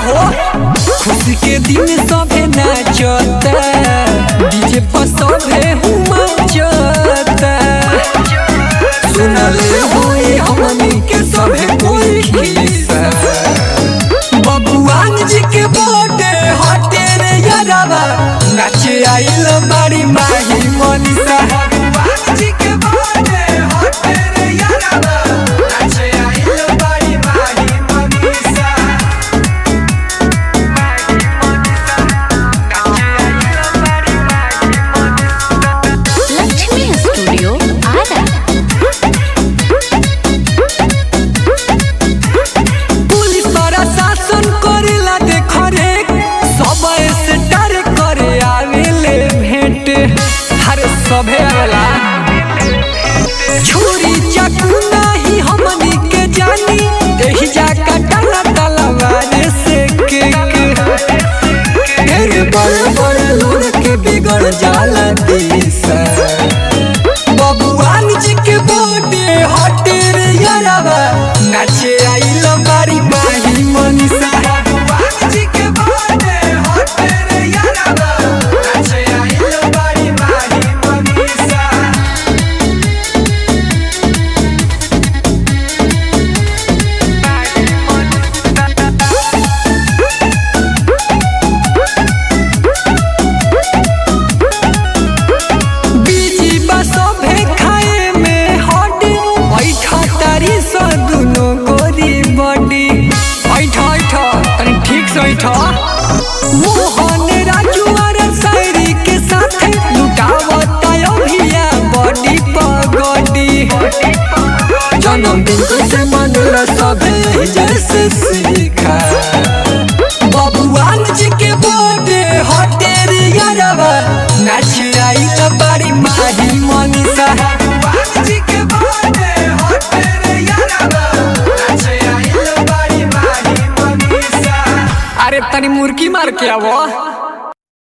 हो खुशी के दिन सभे नाचता डीजे पर सभे हुमचता सुनले होई हमनी के सभे कोई खिस्सा बबुआन जी के बर्थडे हटे रे यारबा नाचे आइल बाड़ी माही मनीषा बबुआन जी के बर्थडे हटे रे यारबा नाचे आइल बाड़ी माही मनीषा लक्ष्मी स्टूडियो आरा पुलिस बड़ा शासन करेला देख रे सब से डर करे आवेले भेंट हर सभे आवेला छुरी चाकू नहीं हमनी के जानी एही जा कटला तलवार से के के ढेर बड़ बड़ लोग के बिगड़ जाला दिशा बबुआन जी के बर्थडे हटे रे यारबा नाचे आइल बारी माही मनीषा बबुआन जी के बर्थडे हटे रे यारबा नाचे आइल बारी माही मनीषा बीजी बसभे खाए में हड्डी ऐठा तारी स दुनो गोरी बडी ऐठा ऐठा तनी ठीक से ऐठा मोहन राजू और शायरी के साथ लुटावता अभिया बडी पगडी जन्मदिन से मनला सभे जैसे सीखा बबुआन जी के बर्थडे हटे रे यारबा नाच आइल बारी माही मनीषा बबुआन जी के बर्थडे हटे रे यारबा नाच आइल बारी माही मनीषा अरे तनी मुर्की मार के आवो